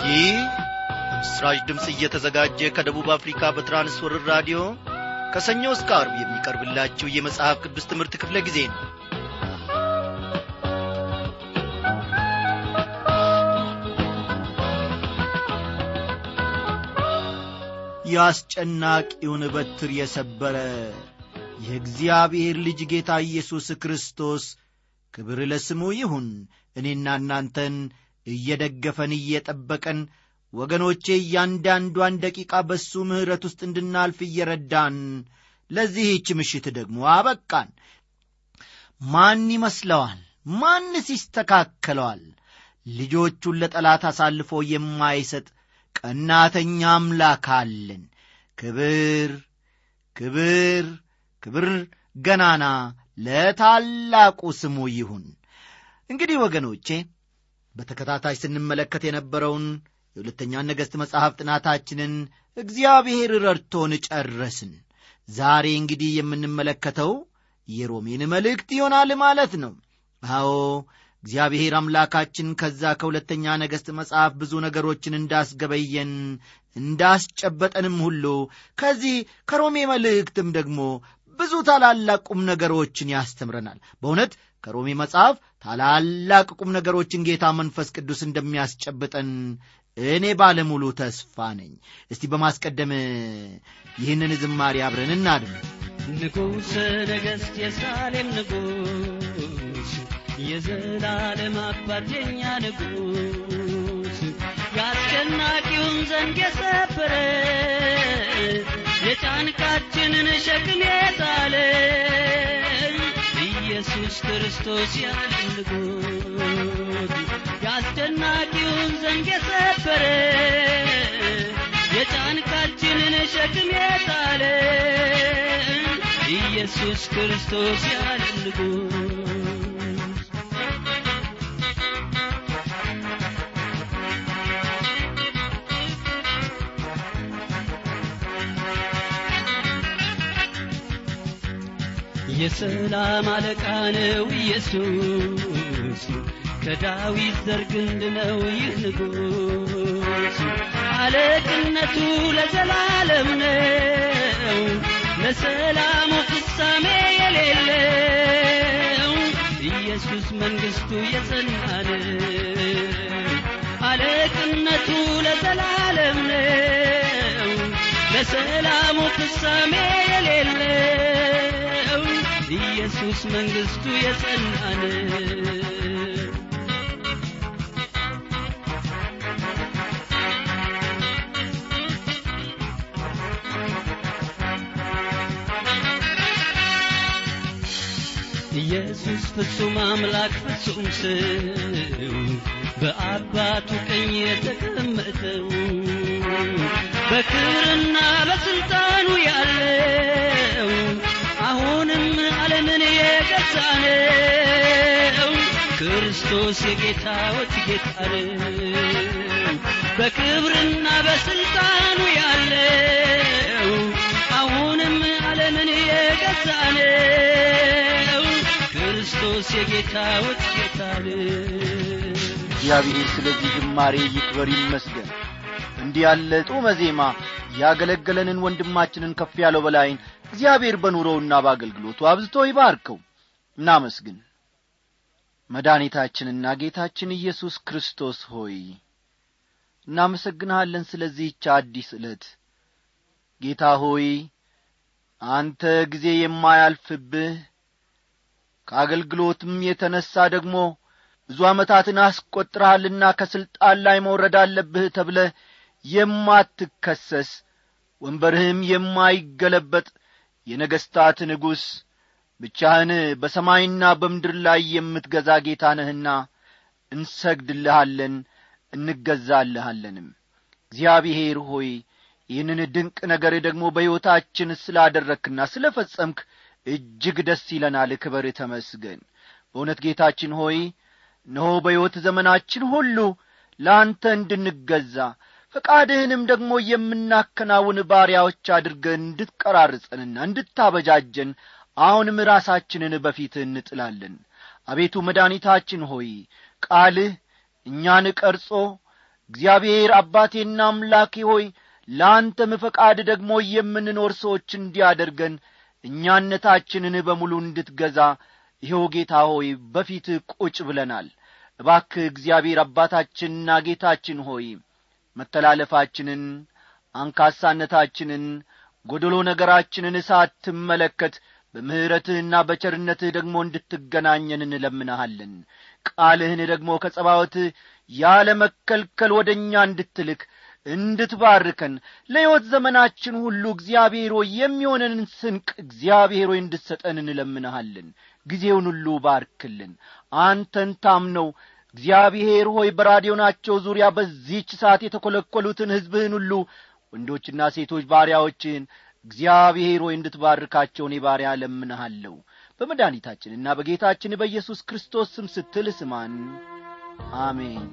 ይህ ምስራች ድምፅ እየተዘጋጀ ከደቡብ አፍሪካ በትራንስወርር ራዲዮ ከሰኞ እስከ አርብ የሚቀርብላችሁ የመጽሐፍ ቅዱስ ትምህርት ክፍለ ጊዜ ነው የአስጨናቂውን በትር የሰበረ የእግዚአብሔር ልጅ ጌታ ኢየሱስ ክርስቶስ ክብር ለስሙ ይሁን እኔና እናንተን እየደገፈን እየጠበቀን ወገኖቼ እያንዳንዷን ደቂቃ በሱ ምሕረት ውስጥ እንድናልፍ እየረዳን ለዚህች ምሽት ደግሞ አበቃን ማን ይመስለዋል ማንስ ይስተካከለዋል ልጆቹን ለጠላት አሳልፎ የማይሰጥ ቀናተኛ አምላክ አለን ክብር ክብር ክብር ገናና ለታላቁ ስሙ ይሁን እንግዲህ ወገኖቼ በተከታታይ ስንመለከት የነበረውን የሁለተኛ ነገሥት መጽሐፍ ጥናታችንን እግዚአብሔር ረድቶን ጨረስን ዛሬ እንግዲህ የምንመለከተው የሮሜን መልእክት ይሆናል ማለት ነው አዎ እግዚአብሔር አምላካችን ከዛ ከሁለተኛ ነገሥት መጽሐፍ ብዙ ነገሮችን እንዳስገበየን እንዳስጨበጠንም ሁሉ ከዚህ ከሮሜ መልእክትም ደግሞ ብዙ ታላላቅ ቁም ነገሮችን ያስተምረናል በእውነት ከሮሜ መጽሐፍ ታላላቅ ቁም ነገሮችን ጌታ መንፈስ ቅዱስ እንደሚያስጨብጠን እኔ ባለሙሉ ተስፋ ነኝ እስቲ በማስቀደም ይህንን ዝማሬ አብረን እናድም ንጉሥ ነገሥት የሳሌም ንጉሥ የዘላለም አባት የኛ ንጉሥ የአስጨናቂውን ዘንግ የሰበረ የጫንቃችንን ሸክም የጣለ ኢየሱስ ክርስቶስ ያለ ንጉሥ የአስጨናቂውን ዘንግ የሰበረ የጫንቃችንን ሸክም የጣለ ኢየሱስ ክርስቶስ ያለ ንጉሥ የሰላም አለቃ ነው ኢየሱስ ከዳዊት ዘር ግንድ ነው ይህ ንጉሥ አለቅነቱ ለዘላለም ነው ለሰላሙ ፍጻሜ የሌለው ኢየሱስ መንግሥቱ የጸና ነው አለቅነቱ ለዘላለም ነው ለሰላሙ ፍጻሜ የሌለው ኢየሱስ መንግሥቱ የጸና ነው ኢየሱስ ፍጹም አምላክ ፍጹም ሰው በአባቱ ቀኝ የተቀመጠው በክብርና በስልጣኑ ያለው አሁንም ዓለምን የገዛ ነው ክርስቶስ የጌታዎች ጌታ ነው በክብርና በስልጣኑ ያለው አሁንም ዓለምን የገዛ ነው ክርስቶስ የጌታዎች ጌታ ነው እግዚአብሔር ስለዚህ ዝማሬ ይክበር ይመስገን እንዲህ ያለ ጡመ ዜማ ያገለገለንን ወንድማችንን ከፍ ያለው በላይን እግዚአብሔር በኑሮውና በአገልግሎቱ አብዝቶ ይባርከው እናመስግን መድኃኒታችንና ጌታችን ኢየሱስ ክርስቶስ ሆይ እናመሰግንሃለን ስለዚህች አዲስ ዕለት ጌታ ሆይ አንተ ጊዜ የማያልፍብህ ከአገልግሎትም የተነሣ ደግሞ ብዙ ዓመታትን አስቈጥረሃልና ከሥልጣን ላይ መውረድ አለብህ ተብለ የማትከሰስ ወንበርህም የማይገለበጥ የነገሥታት ንጉሥ ብቻህን በሰማይና በምድር ላይ የምትገዛ ጌታ ነህና እንሰግድልሃለን እንገዛልሃለንም እግዚአብሔር ሆይ ይህንን ድንቅ ነገር ደግሞ በሕይወታችን ስላደረግክና ስለ ፈጸምክ እጅግ ደስ ይለናል ክበር ተመስገን በእውነት ጌታችን ሆይ እነሆ በሕይወት ዘመናችን ሁሉ ለአንተ እንድንገዛ ፈቃድህንም ደግሞ የምናከናውን ባሪያዎች አድርገን እንድትቀራርጸንና እንድታበጃጀን አሁንም ራሳችንን በፊትህ እንጥላለን አቤቱ መድኃኒታችን ሆይ ቃልህ እኛን ቀርጾ እግዚአብሔር አባቴና አምላኬ ሆይ ለአንተም ፈቃድ ደግሞ የምንኖር ሰዎች እንዲያደርገን እኛነታችንን በሙሉ እንድትገዛ ይኸው ጌታ ሆይ በፊት ቁጭ ብለናል እባክህ እግዚአብሔር አባታችንና ጌታችን ሆይ መተላለፋችንን አንካሳነታችንን ጐደሎ ነገራችንን ሳትመለከት በምሕረትህና በቸርነትህ ደግሞ እንድትገናኘን እንለምንሃለን ቃልህን ደግሞ ከጸባወትህ ያለ መከልከል ወደ እኛ እንድትልክ እንድትባርከን ለሕይወት ዘመናችን ሁሉ እግዚአብሔር ሆይ የሚሆነንን ስንቅ እግዚአብሔር ሆይ እንድትሰጠን እንለምንሃለን ጊዜውን ሁሉ ባርክልን አንተን ታምነው እግዚአብሔር ሆይ በራዲዮናቸው ዙሪያ በዚህች ሰዓት የተኰለኰሉትን ሕዝብህን ሁሉ ወንዶችና ሴቶች ባሪያዎችህን እግዚአብሔር ሆይ እንድትባርካቸው እኔ ባሪያ ለምንሃለሁ በመድኃኒታችንና በጌታችን በኢየሱስ ክርስቶስ ስም ስትል ስማን አሜን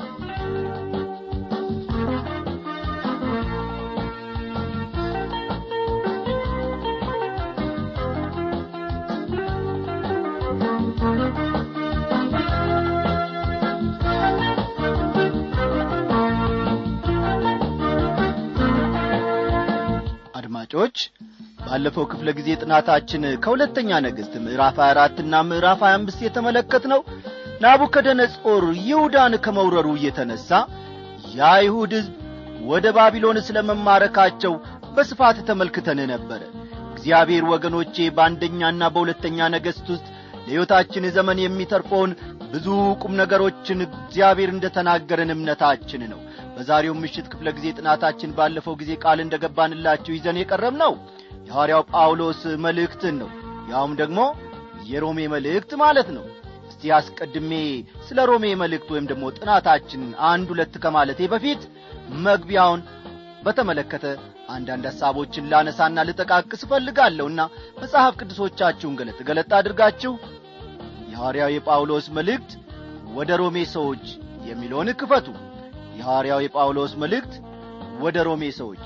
አድማጮች ባለፈው ክፍለ ጊዜ ጥናታችን ከሁለተኛ ነገሥት ምዕራፍ 24 ና ምዕራፍ 25 የተመለከት ነው ናቡከደነጾር ይሁዳን ከመውረሩ እየተነሣ የአይሁድ ሕዝብ ወደ ባቢሎን ስለ መማረካቸው በስፋት ተመልክተን ነበረ እግዚአብሔር ወገኖቼ በአንደኛና በሁለተኛ ነገሥት ውስጥ ለሕይወታችን ዘመን የሚተርፈውን ብዙ ቁም ነገሮችን እግዚአብሔር እንደ ተናገረን እምነታችን ነው በዛሬው ምሽት ክፍለ ጊዜ ጥናታችን ባለፈው ጊዜ ቃል እንደ ገባንላችሁ ይዘን የቀረብ ነው የሐዋርያው ጳውሎስ መልእክትን ነው ያውም ደግሞ የሮሜ መልእክት ማለት ነው እስቲ አስቀድሜ ስለ ሮሜ መልእክት ወይም ደግሞ ጥናታችን አንድ ሁለት ከማለቴ በፊት መግቢያውን በተመለከተ አንዳንድ ሐሳቦችን ላነሳና ልጠቃቅስ እፈልጋለሁና መጽሐፍ ቅዱሶቻችሁን ገለጥ ገለጥ አድርጋችሁ የሐዋርያው የጳውሎስ መልእክት ወደ ሮሜ ሰዎች የሚለውን ክፈቱ የሐዋርያው የጳውሎስ መልእክት ወደ ሮሜ ሰዎች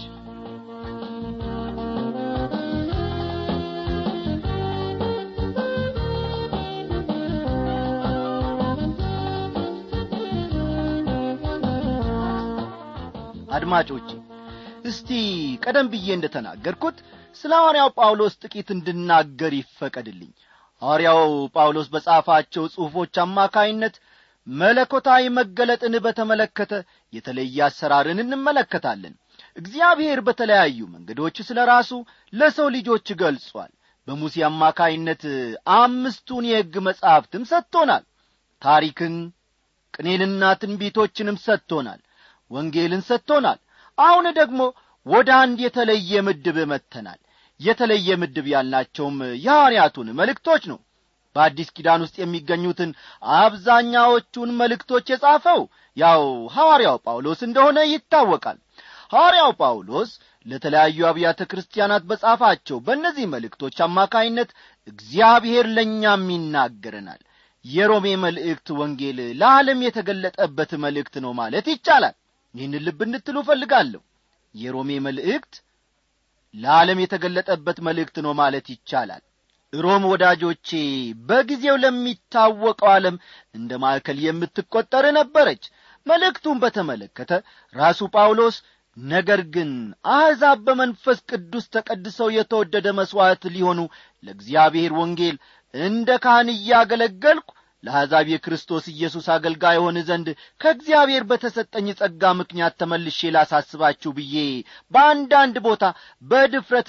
አድማጮቼ እስቲ ቀደም ብዬ እንደ ተናገርኩት ስለ ሐዋርያው ጳውሎስ ጥቂት እንድናገር ይፈቀድልኝ ሐዋርያው ጳውሎስ በጻፋቸው ጽሑፎች አማካይነት መለኮታዊ መገለጥን በተመለከተ የተለየ አሰራርን እንመለከታለን እግዚአብሔር በተለያዩ መንገዶች ስለ ራሱ ለሰው ልጆች ገልጿል በሙሴ አማካይነት አምስቱን የሕግ መጻሕፍትም ሰጥቶናል ታሪክን ቅኔንና ትንቢቶችንም ሰጥቶናል ወንጌልን ሰጥቶናል አሁን ደግሞ ወደ አንድ የተለየ ምድብ መጥተናል የተለየ ምድብ ያልናቸውም የሐዋርያቱን መልእክቶች ነው በአዲስ ኪዳን ውስጥ የሚገኙትን አብዛኛዎቹን መልእክቶች የጻፈው ያው ሐዋርያው ጳውሎስ እንደሆነ ይታወቃል ሐዋርያው ጳውሎስ ለተለያዩ አብያተ ክርስቲያናት በጻፋቸው በእነዚህ መልእክቶች አማካይነት እግዚአብሔር ለእኛም ይናገረናል የሮሜ መልእክት ወንጌል ለዓለም የተገለጠበት መልእክት ነው ማለት ይቻላል ይህን ልብ እንድትሉ እፈልጋለሁ የሮሜ መልእክት ለዓለም የተገለጠበት መልእክት ነው ማለት ይቻላል ሮም ወዳጆቼ በጊዜው ለሚታወቀው ዓለም እንደ ማዕከል የምትቈጠር ነበረች መልእክቱን በተመለከተ ራሱ ጳውሎስ ነገር ግን አሕዛብ በመንፈስ ቅዱስ ተቀድሰው የተወደደ መሥዋዕት ሊሆኑ ለእግዚአብሔር ወንጌል እንደ ካህን እያገለገልኩ ለአሕዛብ የክርስቶስ ኢየሱስ አገልጋይ ሆን ዘንድ ከእግዚአብሔር በተሰጠኝ ጸጋ ምክንያት ተመልሼ ላሳስባችሁ ብዬ በአንዳንድ ቦታ በድፍረት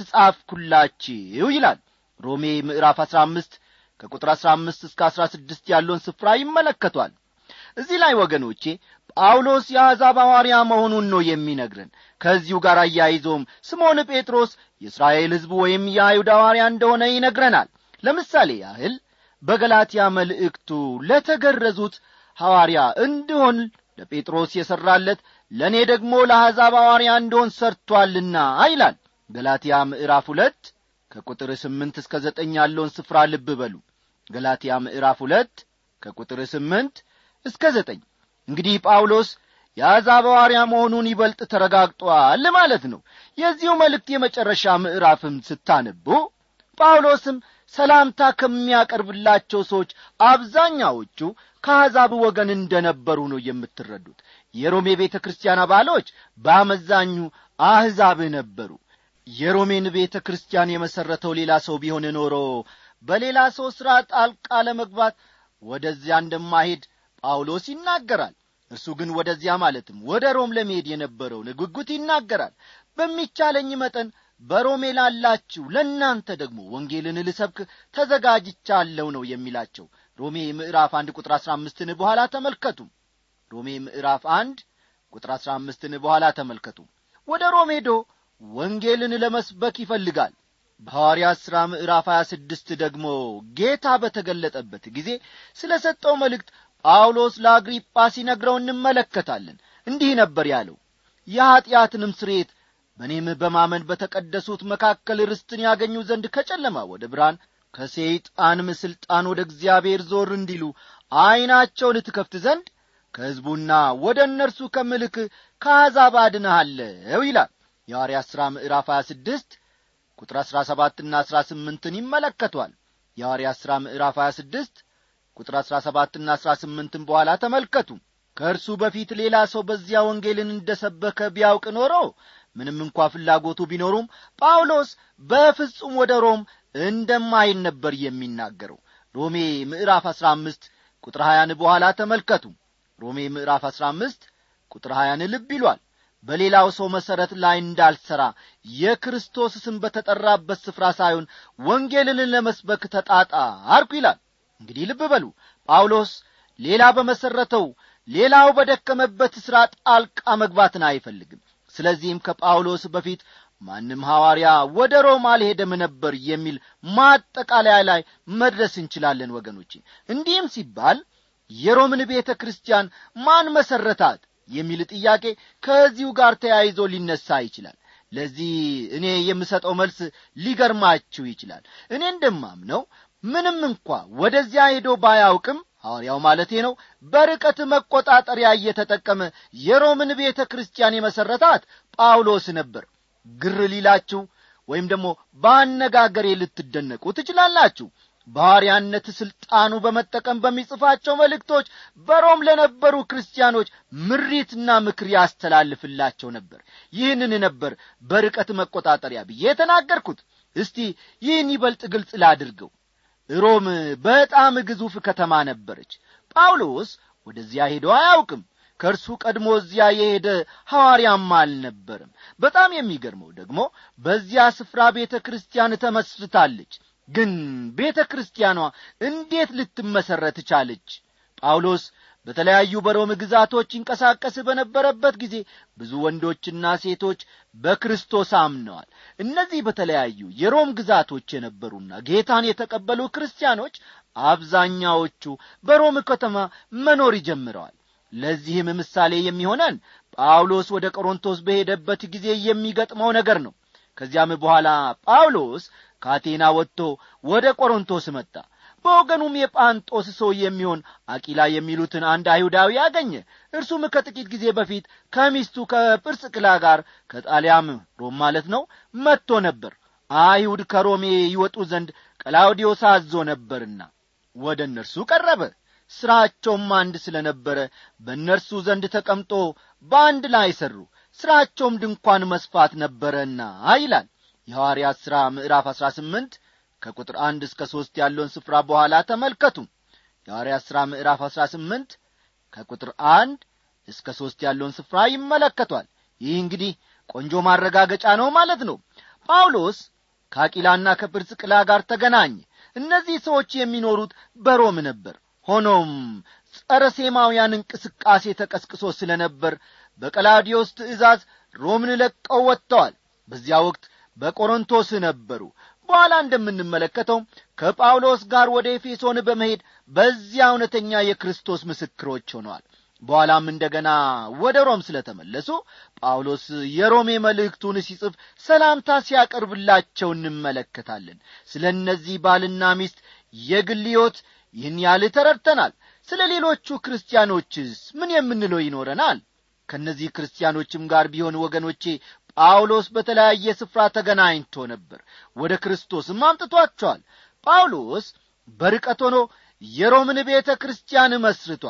ጻፍኩላችሁ ይላል ሮሜ ምዕራፍ አሥራ አምስት ከቁጥር አሥራ አምስት እስከ አሥራ ስድስት ያለውን ስፍራ ይመለከቷል እዚህ ላይ ወገኖቼ ጳውሎስ የአሕዛብ ሐዋርያ መሆኑን ነው የሚነግረን ከዚሁ ጋር አያይዞም ስምዖን ጴጥሮስ የእስራኤል ሕዝብ ወይም የአይሁድ ሐዋርያ እንደሆነ ይነግረናል ለምሳሌ ያህል በገላትያ መልእክቱ ለተገረዙት ሐዋርያ እንድሆን ለጴጥሮስ የሠራለት ለእኔ ደግሞ ለአሕዛብ ሐዋርያ እንደሆን ሰርቶአልና ይላል ገላትያ ምዕራፍ ሁለት ከቁጥር ስምንት እስከ ዘጠኝ ያለውን ስፍራ ልብ በሉ ገላትያ ምዕራፍ ሁለት ከቁጥር ስምንት እስከ ዘጠኝ እንግዲህ ጳውሎስ የአሕዛብ ሐዋርያ መሆኑን ይበልጥ ተረጋግጧል ማለት ነው የዚሁ መልእክት የመጨረሻ ምዕራፍም ስታነቡ ጳውሎስም ሰላምታ ከሚያቀርብላቸው ሰዎች አብዛኛዎቹ ከአሕዛብ ወገን እንደ ነበሩ ነው የምትረዱት የሮሜ ቤተ ክርስቲያን አባሎች በአመዛኙ አሕዛብ ነበሩ የሮሜን ቤተ ክርስቲያን የመሠረተው ሌላ ሰው ቢሆን ኖሮ በሌላ ሰው ሥራ ጣልቃ ለመግባት ወደዚያ እንደማሄድ ጳውሎስ ይናገራል እርሱ ግን ወደዚያ ማለትም ወደ ሮም ለመሄድ የነበረውን ጉጉት ይናገራል በሚቻለኝ መጠን በሮሜ ላላችሁ ለእናንተ ደግሞ ወንጌልን ልሰብክ ተዘጋጅቻለሁ ነው የሚላቸው ሮሜ ምዕራፍ አንድ ቁጥር አሥራ አምስትን በኋላ ተመልከቱ ሮሜ ምዕራፍ አንድ ቁጥር አሥራ አምስትን በኋላ ተመልከቱ ወደ ሮም ሄዶ ወንጌልን ለመስበክ ይፈልጋል በሐዋርያት ሥራ ምዕራፍ 26 ደግሞ ጌታ በተገለጠበት ጊዜ ስለ ሰጠው መልእክት ጳውሎስ ለአግሪጳ ሲነግረው እንመለከታለን እንዲህ ነበር ያለው የኀጢአትንም ስሬት በእኔም በማመን በተቀደሱት መካከል ርስትን ያገኙ ዘንድ ከጨለማ ወደ ብርሃን ከሰይጣንም ሥልጣን ወደ እግዚአብሔር ዞር እንዲሉ ዐይናቸውን ትከፍት ዘንድ ከሕዝቡና ወደ እነርሱ ከምልክ ከአሕዛብ አድንሃለሁ ይላል የሐዋርያት ሥራ ምዕራፍ 26 ቁጥር 17ና 18ን ይመለከቷል የሐዋርያት ሥራ ምዕራፍ 26 ቁጥር 17ና 18ን በኋላ ተመልከቱ ከእርሱ በፊት ሌላ ሰው በዚያ ወንጌልን እንደ ሰበከ ቢያውቅ ኖሮ ምንም እንኳ ፍላጎቱ ቢኖሩም ጳውሎስ በፍጹም ወደ ሮም እንደማይል ነበር የሚናገረው ሮሜ ምዕራፍ 15 ቁጥር 20 በኋላ ተመልከቱ ሮሜ ምዕራፍ 15 ቁጥር 20 ልብ ይሏል በሌላው ሰው መሠረት ላይ እንዳልሠራ የክርስቶስ ስም በተጠራበት ስፍራ ሳይሆን ወንጌልን ለመስበክ ተጣጣርኩ ይላል እንግዲህ ልብ በሉ ጳውሎስ ሌላ በመሠረተው ሌላው በደከመበት ሥራ ጣልቃ መግባትን አይፈልግም ስለዚህም ከጳውሎስ በፊት ማንም ሐዋርያ ወደ ሮም አልሄደም ነበር የሚል ማጠቃለያ ላይ መድረስ እንችላለን ወገኖቼ እንዲህም ሲባል የሮምን ቤተ ክርስቲያን ማን መሠረታት የሚል ጥያቄ ከዚሁ ጋር ተያይዞ ሊነሳ ይችላል ለዚህ እኔ የምሰጠው መልስ ሊገርማችሁ ይችላል እኔ እንደማምነው ምንም እንኳ ወደዚያ ሄዶ ባያውቅም ሐዋርያው ማለቴ ነው በርቀት መቆጣጠሪያ እየተጠቀመ የሮምን ቤተ ክርስቲያን የመሠረታት ጳውሎስ ነበር ግር ሊላችሁ ወይም ደግሞ በአነጋገሬ ልትደነቁ ትችላላችሁ በሐዋርያነት ሥልጣኑ በመጠቀም በሚጽፋቸው መልእክቶች በሮም ለነበሩ ክርስቲያኖች ምሪትና ምክር ያስተላልፍላቸው ነበር ይህንን ነበር በርቀት መቆጣጠሪያ ብዬ የተናገርኩት እስቲ ይህን ይበልጥ ግልጽ ላድርገው ሮም በጣም ግዙፍ ከተማ ነበረች ጳውሎስ ወደዚያ ሄዶ አያውቅም ከእርሱ ቀድሞ እዚያ የሄደ ሐዋርያም አልነበርም በጣም የሚገርመው ደግሞ በዚያ ስፍራ ቤተ ክርስቲያን ተመስርታለች ግን ቤተ ክርስቲያኗ እንዴት ልትመሠረት ቻለች ጳውሎስ በተለያዩ በሮም ግዛቶች ይንቀሳቀስ በነበረበት ጊዜ ብዙ ወንዶችና ሴቶች በክርስቶስ አምነዋል እነዚህ በተለያዩ የሮም ግዛቶች የነበሩና ጌታን የተቀበሉ ክርስቲያኖች አብዛኛዎቹ በሮም ከተማ መኖር ጀምረዋል ለዚህም ምሳሌ የሚሆነን ጳውሎስ ወደ ቆሮንቶስ በሄደበት ጊዜ የሚገጥመው ነገር ነው ከዚያም በኋላ ጳውሎስ ከአቴና ወጥቶ ወደ ቆሮንቶስ መጣ በወገኑም የጳንጦስ ሰው የሚሆን አቂላ የሚሉትን አንድ አይሁዳዊ አገኘ እርሱም ከጥቂት ጊዜ በፊት ከሚስቱ ከጵርስቅላ ጋር ከጣሊያም ሮም ማለት ነው መጥቶ ነበር አይሁድ ከሮሜ ይወጡ ዘንድ ቀላውዲዮስ አዞ ነበርና ወደ እነርሱ ቀረበ ሥራቸውም አንድ ስለ ነበረ በእነርሱ ዘንድ ተቀምጦ በአንድ ላይ ሠሩ ሥራቸውም ድንኳን መስፋት ነበረና ይላል የሐዋርያት ሥራ ምዕራፍ አሥራ ስምንት ከቁጥር አንድ እስከ ሦስት ያለውን ስፍራ በኋላ ተመልከቱ የሐዋርያት ሥራ ምዕራፍ አሥራ ስምንት ከቁጥር አንድ እስከ ሦስት ያለውን ስፍራ ይመለከቷል ይህ እንግዲህ ቆንጆ ማረጋገጫ ነው ማለት ነው ጳውሎስ ከአቂላና ከጵርስቅላ ጋር ተገናኘ እነዚህ ሰዎች የሚኖሩት በሮም ነበር ሆኖም ጸረ ሴማውያን እንቅስቃሴ ተቀስቅሶ ስለ ነበር በቀላዲዮስ ትእዛዝ ሮምን ለቀው ወጥተዋል በዚያ ወቅት በቆሮንቶስ ነበሩ በኋላ እንደምንመለከተው ከጳውሎስ ጋር ወደ ኤፌሶን በመሄድ በዚያ እውነተኛ የክርስቶስ ምስክሮች ሆነዋል በኋላም እንደገና ወደ ሮም ስለ ተመለሱ ጳውሎስ የሮሜ መልእክቱን ሲጽፍ ሰላምታ ሲያቀርብላቸው እንመለከታለን ስለ እነዚህ ባልና ሚስት የግል ሕይወት ይህን ያህል ተረድተናል ስለ ሌሎቹ ክርስቲያኖችስ ምን የምንለው ይኖረናል ከእነዚህ ክርስቲያኖችም ጋር ቢሆን ወገኖቼ ጳውሎስ በተለያየ ስፍራ ተገናኝቶ ነበር ወደ ክርስቶስም አምጥቷቸዋል ጳውሎስ በርቀት ሆኖ የሮምን ቤተ ክርስቲያን መስርቷል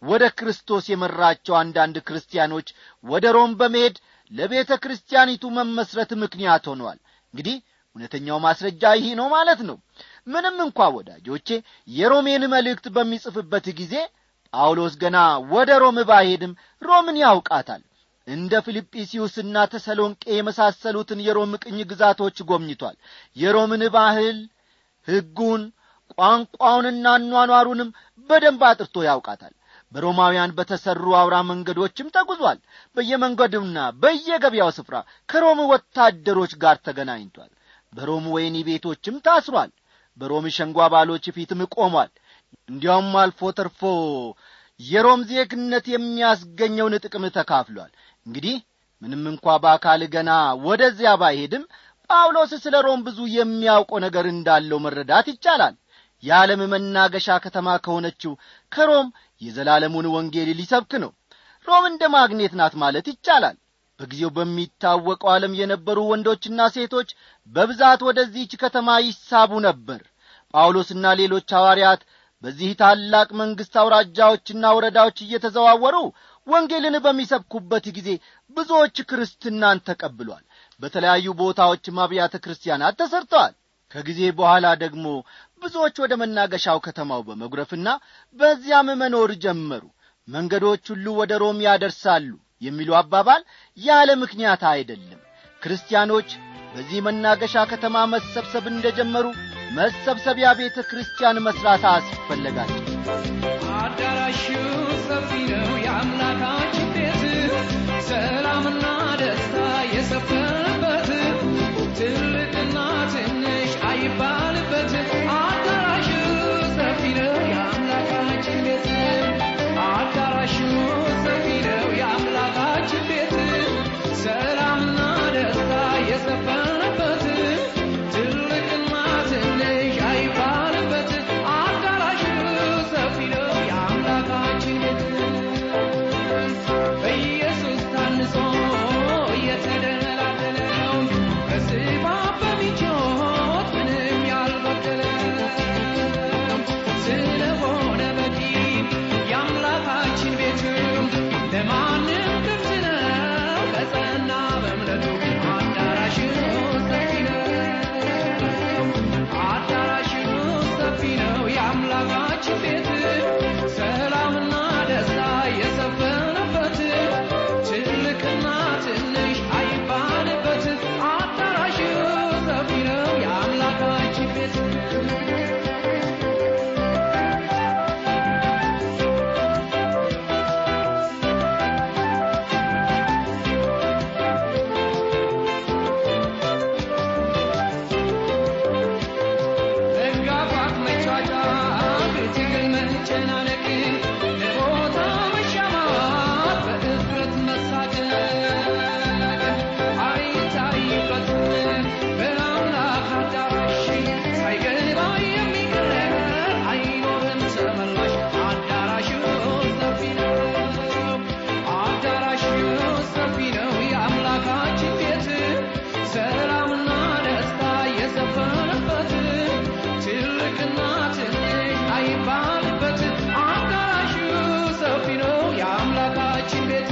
ወደ ክርስቶስ የመራቸው አንዳንድ ክርስቲያኖች ወደ ሮም በመሄድ ለቤተ ክርስቲያኒቱ መመስረት ምክንያት ሆነዋል እንግዲህ እውነተኛው ማስረጃ ይህ ነው ማለት ነው ምንም እንኳ ወዳጆቼ የሮሜን መልእክት በሚጽፍበት ጊዜ ጳውሎስ ገና ወደ ሮም ባይሄድም ሮምን ያውቃታል እንደ ፊልጵስዩስና ተሰሎንቄ የመሳሰሉትን የሮም ቅኝ ግዛቶች ጎብኝቷል የሮምን ባህል ሕጉን ቋንቋውንና አኗኗሩንም በደንብ አጥርቶ ያውቃታል በሮማውያን በተሠሩ አውራ መንገዶችም ተጉዟል በየመንገዱና በየገበያው ስፍራ ከሮም ወታደሮች ጋር ተገናኝቷል በሮም ወይኒ ቤቶችም ታስሯል በሮም ሸንጓ ባሎች ፊትም ቆሟል እንዲያውም አልፎ ተርፎ የሮም ዜግነት የሚያስገኘውን ጥቅም ተካፍሏል እንግዲህ ምንም እንኳ በአካል ገና ወደዚያ ባይሄድም ጳውሎስ ስለ ሮም ብዙ የሚያውቀው ነገር እንዳለው መረዳት ይቻላል የዓለም መናገሻ ከተማ ከሆነችው ከሮም የዘላለሙን ወንጌል ሊሰብክ ነው ሮም እንደ ማግኔት ናት ማለት ይቻላል በጊዜው በሚታወቀው ዓለም የነበሩ ወንዶችና ሴቶች በብዛት ወደዚህች ከተማ ይሳቡ ነበር ጳውሎስና ሌሎች ሐዋርያት በዚህ ታላቅ መንግሥት አውራጃዎችና ወረዳዎች እየተዘዋወሩ ወንጌልን በሚሰብኩበት ጊዜ ብዙዎች ክርስትናን ተቀብሏል በተለያዩ ቦታዎችም አብያተ ክርስቲያናት ተሰርተዋል ከጊዜ በኋላ ደግሞ ብዙዎች ወደ መናገሻው ከተማው በመጉረፍና በዚያም መኖር ጀመሩ መንገዶች ሁሉ ወደ ሮም ያደርሳሉ የሚሉ አባባል ያለ ምክንያት አይደለም ክርስቲያኖች በዚህ መናገሻ ከተማ መሰብሰብ እንደጀመሩ መሰብሰቢያ ቤተ ክርስቲያን መሥራት አስፈለጋቸው አዳራሹ ሰፊ ነው የአምላካችን ቤት ሰላምና ደስታ የሰፈነበት ትልቅና ትንሽ አይባልበት አዳራሹ ሰፊ ነው የአምላካችን ቤት አዳራሹ ሰፊ ነው የአምላካችን ቤት ሰላምና ደስታ የሰፈነበት ትልቅና ትንሽ አይባልበት አዳራሹ ሰፊ ነው የአምላካችን ቤት በኢየሱስ ታንጾ የተደላደለው በስባ በሚጮት ምንም ያልጎደለው ስለሆነ በቂ የአምላካችን ቤት ለማንም ክፍት ነው በጸና በእምነቱ አዳራሹ ሰፊ ነው አዳራሹ ሰፊ ነው የአምላካችን ቤት ሰላምና ደስታ የሰፈነበት ትልቅና ትንሽ አይባልበት አዳራሹ ሰፊ ነው የአምላካችን ቤት መጋፋት መጫጫት ትግል መጨናነቅ ለቦታ መሻማት በእፍረት መሳቀቅ አይታይበትም በአምላክ አዳራሽ ሳይገባ የሚቀር አይኖርም ተመላሽ አዳራሹ ሰፊ ነው አዳራሹ ሰፊ ነው የአምላካችን ቤት ሰላምና ደስታ የሰፈነበት ትልቅና ትንሽ አይባልበት አዳራሹ ሰፊ ነው የአምላካችን ቤት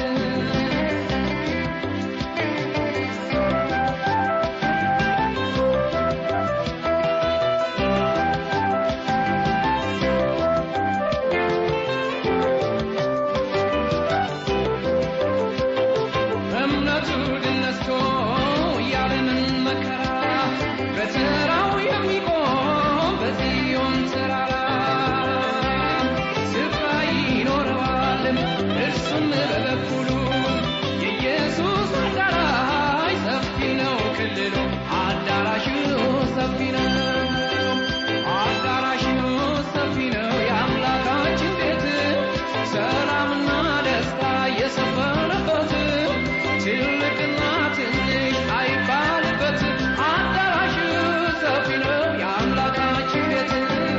እምነቱ ድል ነስቶ ያለምን መከራ በተራው የሚቆም በጽዮን ተራራ ስፍራ ይኖረዋል እርሱም በበኩሉ የኢየሱስ አዳራሽ ሰፊ ነው ክልሉ አዳራሹ ሰፊ ነው አዳራሹ ሰፊ ነው የአምላካችን ቤት ሰላምና ደስታ የሰፈነበት ትልቅና ትንሽ አይባልበት አዳራሹ ሰፊ ነው የአምላካችን ቤት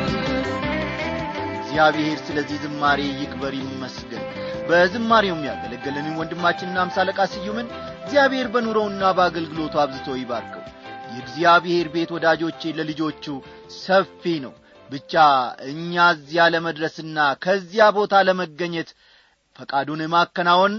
እግዚአብሔር ስለዚህ ዝማሬ ይክበር ይመስገን በዝማሬውም ያገለገለንን ወንድማችንና አምሳ አለቃ ስዩምን እግዚአብሔር በኑሮውና በአገልግሎቱ አብዝቶ ይባርከው የእግዚአብሔር ቤት ወዳጆቼ ለልጆቹ ሰፊ ነው ብቻ እኛ እዚያ ለመድረስና ከዚያ ቦታ ለመገኘት ፈቃዱን ማከናወን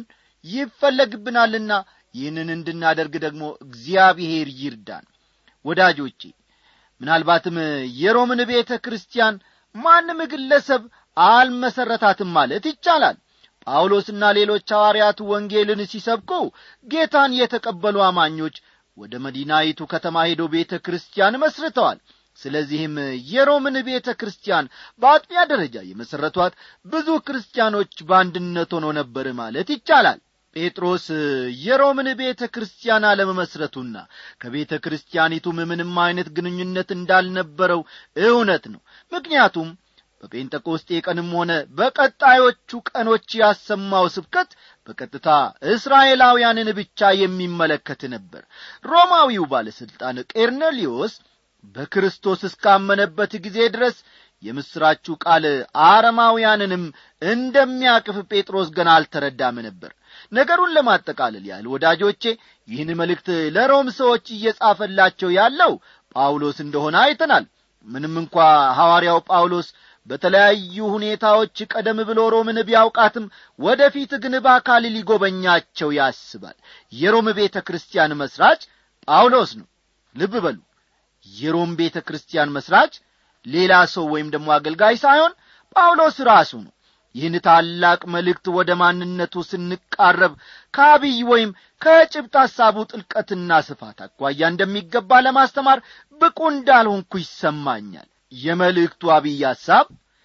ይፈለግብናልና ይህንን እንድናደርግ ደግሞ እግዚአብሔር ይርዳን ወዳጆቼ ምናልባትም የሮምን ቤተ ክርስቲያን ማንም ግለሰብ አልመሠረታትም ማለት ይቻላል ጳውሎስና ሌሎች ሐዋርያቱ ወንጌልን ሲሰብኩ ጌታን የተቀበሉ አማኞች ወደ መዲናይቱ ከተማ ሄደው ቤተ ክርስቲያን መስርተዋል ስለዚህም የሮምን ቤተ ክርስቲያን በአጥቢያ ደረጃ የመሠረቷት ብዙ ክርስቲያኖች በአንድነት ሆኖ ነበር ማለት ይቻላል ጴጥሮስ የሮምን ቤተ ክርስቲያን አለመመስረቱና ከቤተ ክርስቲያኒቱም ምንም አይነት ግንኙነት እንዳልነበረው እውነት ነው ምክንያቱም በጴንጠቆስጤ ቀንም ሆነ በቀጣዮቹ ቀኖች ያሰማው ስብከት በቀጥታ እስራኤላውያንን ብቻ የሚመለከት ነበር ሮማዊው ባለሥልጣን ቄርኔሊዮስ በክርስቶስ እስካመነበት ጊዜ ድረስ የምሥራችሁ ቃል አረማውያንንም እንደሚያቅፍ ጴጥሮስ ገና አልተረዳም ነበር ነገሩን ለማጠቃለል ያህል ወዳጆቼ ይህን መልእክት ለሮም ሰዎች እየጻፈላቸው ያለው ጳውሎስ እንደሆነ አይተናል ምንም እንኳ ሐዋርያው ጳውሎስ በተለያዩ ሁኔታዎች ቀደም ብሎ ሮምን ቢያውቃትም ወደፊት ግን በአካል ሊጎበኛቸው ያስባል የሮም ቤተ ክርስቲያን መሥራች ጳውሎስ ነው ልብ በሉ የሮም ቤተ ክርስቲያን መሥራች ሌላ ሰው ወይም ደግሞ አገልጋይ ሳይሆን ጳውሎስ ራሱ ነው ይህን ታላቅ መልእክት ወደ ማንነቱ ስንቃረብ ከአብይ ወይም ከጭብጥ ሐሳቡ ጥልቀትና ስፋት አኳያ እንደሚገባ ለማስተማር ብቁ እንዳልሆንኩ ይሰማኛል የመልእክቱ አብይ ሐሳብ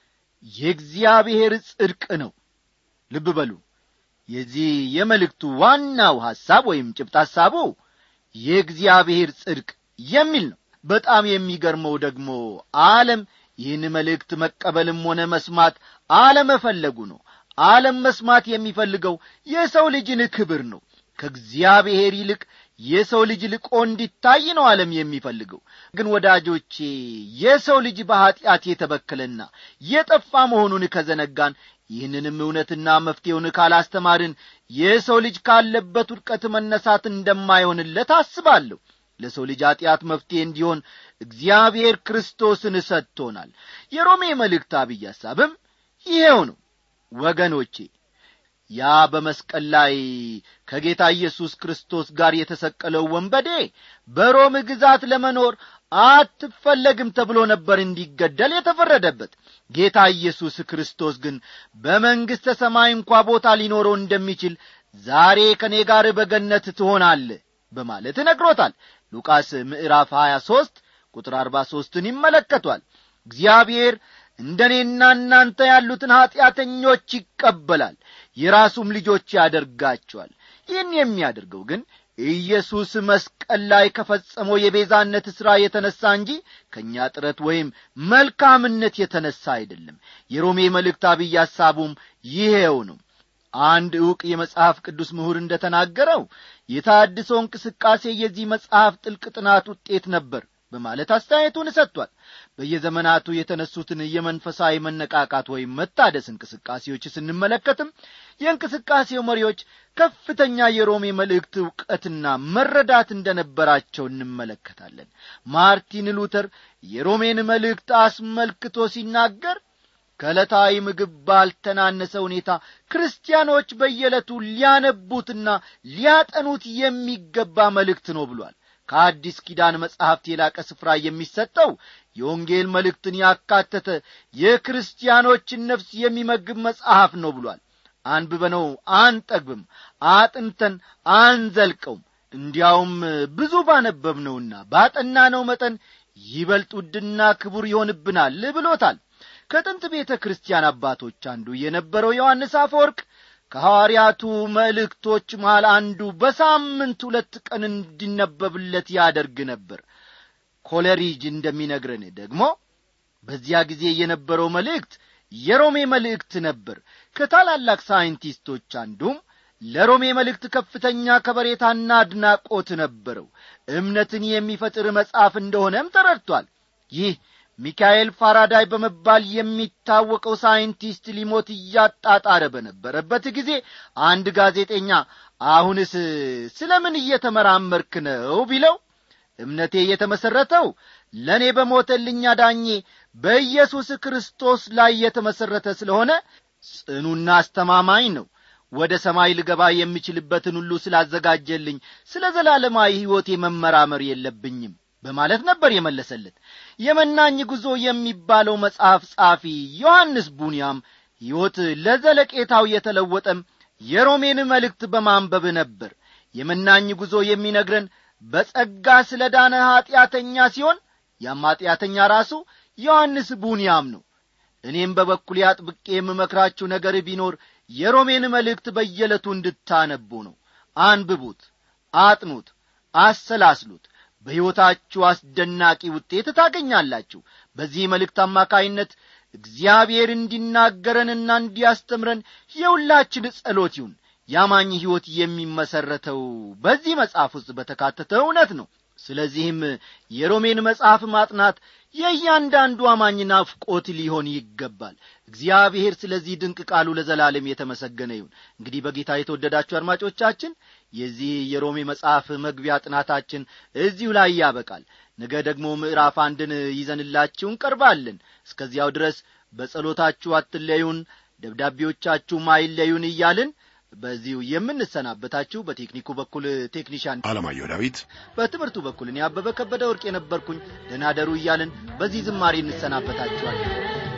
የእግዚአብሔር ጽድቅ ነው ልብ በሉ የዚህ የመልእክቱ ዋናው ሐሳብ ወይም ጭብጥ ሐሳቡ የእግዚአብሔር ጽድቅ የሚል ነው በጣም የሚገርመው ደግሞ ዓለም ይህን መልእክት መቀበልም ሆነ መስማት አለመፈለጉ ነው ዓለም መስማት የሚፈልገው የሰው ልጅን ክብር ነው ከእግዚአብሔር ይልቅ የሰው ልጅ ልቆ እንዲታይ ነው ዓለም የሚፈልገው ግን ወዳጆቼ የሰው ልጅ በኀጢአት የተበከለና የጠፋ መሆኑን ከዘነጋን ይህንንም እውነትና መፍትሔውን ካላስተማርን የሰው ልጅ ካለበት ውድቀት መነሳት እንደማይሆንለት አስባለሁ ለሰው ልጅ ኀጢአት መፍትሔ እንዲሆን እግዚአብሔር ክርስቶስን ሰጥቶናል የሮሜ መልእክት አብይ ሐሳብም ይሄው ነው ወገኖቼ ያ በመስቀል ላይ ከጌታ ኢየሱስ ክርስቶስ ጋር የተሰቀለው ወንበዴ በሮም ግዛት ለመኖር አትፈለግም ተብሎ ነበር እንዲገደል የተፈረደበት ጌታ ኢየሱስ ክርስቶስ ግን በመንግሥተ ሰማይ እንኳ ቦታ ሊኖረው እንደሚችል ዛሬ ከእኔ ጋር በገነት ትሆናለ በማለት ነግሮታል ሉቃስ ምዕራፍ 23 ቁጥር 43ን ይመለከቷል እግዚአብሔር እንደ እኔና እናንተ ያሉትን ኀጢአተኞች ይቀበላል የራሱም ልጆች ያደርጋቸዋል ይህን የሚያደርገው ግን ኢየሱስ መስቀል ላይ ከፈጸመው የቤዛነት ሥራ የተነሣ እንጂ ከእኛ ጥረት ወይም መልካምነት የተነሣ አይደለም የሮሜ መልእክት አብይ ሐሳቡም ይሄው ነው አንድ ዕውቅ የመጽሐፍ ቅዱስ ምሁር እንደ ተናገረው የታድሶ እንቅስቃሴ የዚህ መጽሐፍ ጥልቅ ጥናት ውጤት ነበር በማለት አስተያየቱን ሰጥቷል በየዘመናቱ የተነሱትን የመንፈሳዊ መነቃቃት ወይም መታደስ እንቅስቃሴዎች ስንመለከትም የእንቅስቃሴው መሪዎች ከፍተኛ የሮሜ መልእክት ዕውቀትና መረዳት እንደነበራቸው እንመለከታለን ማርቲን ሉተር የሮሜን መልእክት አስመልክቶ ሲናገር ከዕለታዊ ምግብ ባልተናነሰ ሁኔታ ክርስቲያኖች በየዕለቱ ሊያነቡትና ሊያጠኑት የሚገባ መልእክት ነው ብሏል ከአዲስ ኪዳን መጻሕፍት የላቀ ስፍራ የሚሰጠው የወንጌል መልእክትን ያካተተ የክርስቲያኖችን ነፍስ የሚመግብ መጽሐፍ ነው ብሏል አንብበነው አንጠግብም አጥንተን አንዘልቀውም እንዲያውም ብዙ ባነበብነውና ባጠናነው መጠን ይበልጥ ውድና ክቡር ይሆንብናል ብሎታል ከጥንት ቤተ ክርስቲያን አባቶች አንዱ የነበረው ዮሐንስ አፈወርቅ ከሐዋርያቱ መልእክቶች መሃል አንዱ በሳምንት ሁለት ቀን እንዲነበብለት ያደርግ ነበር ኮለሪጅ እንደሚነግረን ደግሞ በዚያ ጊዜ የነበረው መልእክት የሮሜ መልእክት ነበር ከታላላቅ ሳይንቲስቶች አንዱም ለሮሜ መልእክት ከፍተኛ ከበሬታና አድናቆት ነበረው እምነትን የሚፈጥር መጽሐፍ እንደሆነም ተረድቷል ይህ ሚካኤል ፋራዳይ በመባል የሚታወቀው ሳይንቲስት ሊሞት እያጣጣረ በነበረበት ጊዜ አንድ ጋዜጠኛ አሁንስ ስለ ምን እየተመራመርክ ነው ቢለው እምነቴ የተመሠረተው ለእኔ በሞተልኛ ዳኜ በኢየሱስ ክርስቶስ ላይ የተመሠረተ ስለሆነ ጽኑና አስተማማኝ ነው ወደ ሰማይ ልገባ የምችልበትን ሁሉ ስላዘጋጀልኝ ስለ ዘላለማዊ ሕይወቴ መመራመር የለብኝም በማለት ነበር የመለሰለት የመናኝ ጉዞ የሚባለው መጽሐፍ ጻፊ ዮሐንስ ቡንያም ሕይወት ለዘለቄታው የተለወጠም የሮሜን መልእክት በማንበብ ነበር የመናኝ ጉዞ የሚነግረን በጸጋ ስለ ዳነ ኀጢአተኛ ሲሆን ያም ኀጢአተኛ ራሱ ዮሐንስ ቡንያም ነው እኔም በበኩሌ አጥብቄ የምመክራችሁ ነገር ቢኖር የሮሜን መልእክት በየዕለቱ እንድታነቡ ነው አንብቡት አጥኑት አሰላስሉት በሕይወታችሁ አስደናቂ ውጤት ታገኛላችሁ በዚህ መልእክት አማካይነት እግዚአብሔር እንዲናገረንና እንዲያስተምረን የሁላችን ጸሎት ይሁን ያማኝ ሕይወት የሚመሠረተው በዚህ መጽሐፍ ውስጥ በተካተተ እውነት ነው ስለዚህም የሮሜን መጽሐፍ ማጥናት የእያንዳንዱ አማኝ ናፍቆት ሊሆን ይገባል እግዚአብሔር ስለዚህ ድንቅ ቃሉ ለዘላለም የተመሰገነ ይሁን እንግዲህ በጌታ የተወደዳችሁ አድማጮቻችን የዚህ የሮሜ መጽሐፍ መግቢያ ጥናታችን እዚሁ ላይ ያበቃል ነገ ደግሞ ምዕራፍ አንድን ይዘንላችሁ እንቀርባለን እስከዚያው ድረስ በጸሎታችሁ አትለዩን ደብዳቤዎቻችሁም አይለዩን እያልን በዚሁ የምንሰናበታችሁ በቴክኒኩ በኩል ቴክኒሻን አለማየሁ ዳዊት በትምህርቱ በኩል እኔ አበበ ከበደ ወርቅ የነበርኩኝ ደናደሩ እያልን በዚህ ዝማሬ እንሰናበታችኋለን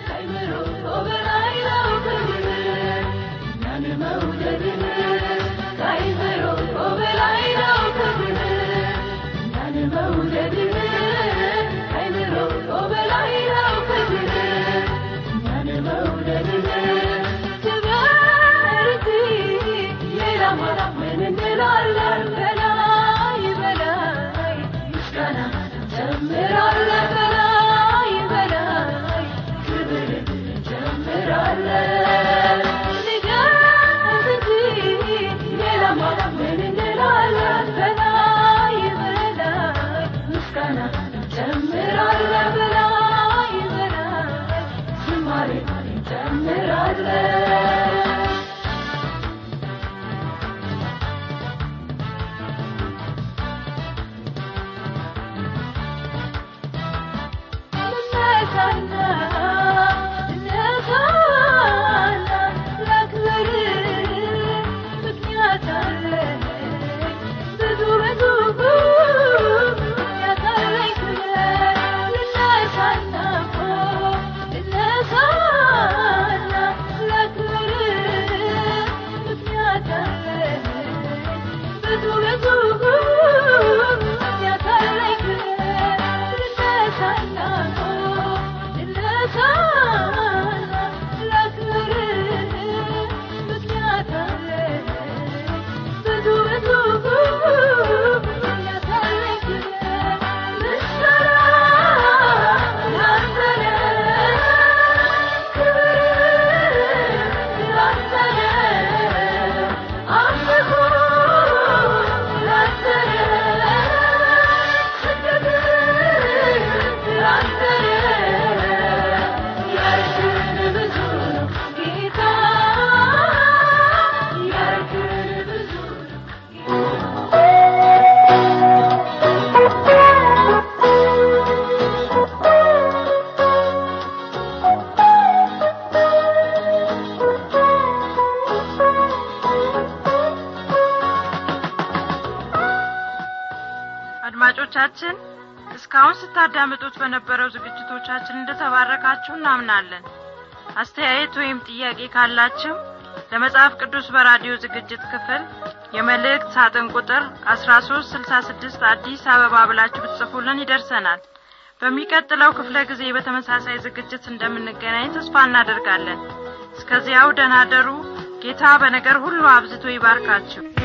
አድማጮቻችን እስካሁን ስታዳምጡት በነበረው ዝግጅቶቻችን እንደተባረካችሁ እናምናለን አስተያየት ወይም ጥያቄ ካላችሁ ለመጽሐፍ ቅዱስ በራዲዮ ዝግጅት ክፍል የመልእክት ሳጥን ቁጥር 1366 አዲስ አበባ ብላችሁ ብትጽፉልን ይደርሰናል በሚቀጥለው ክፍለ ጊዜ በተመሳሳይ ዝግጅት እንደምንገናኝ ተስፋ እናደርጋለን እስከዚያው ደናደሩ ጌታ በነገር ሁሉ አብዝቶ ይባርካችሁ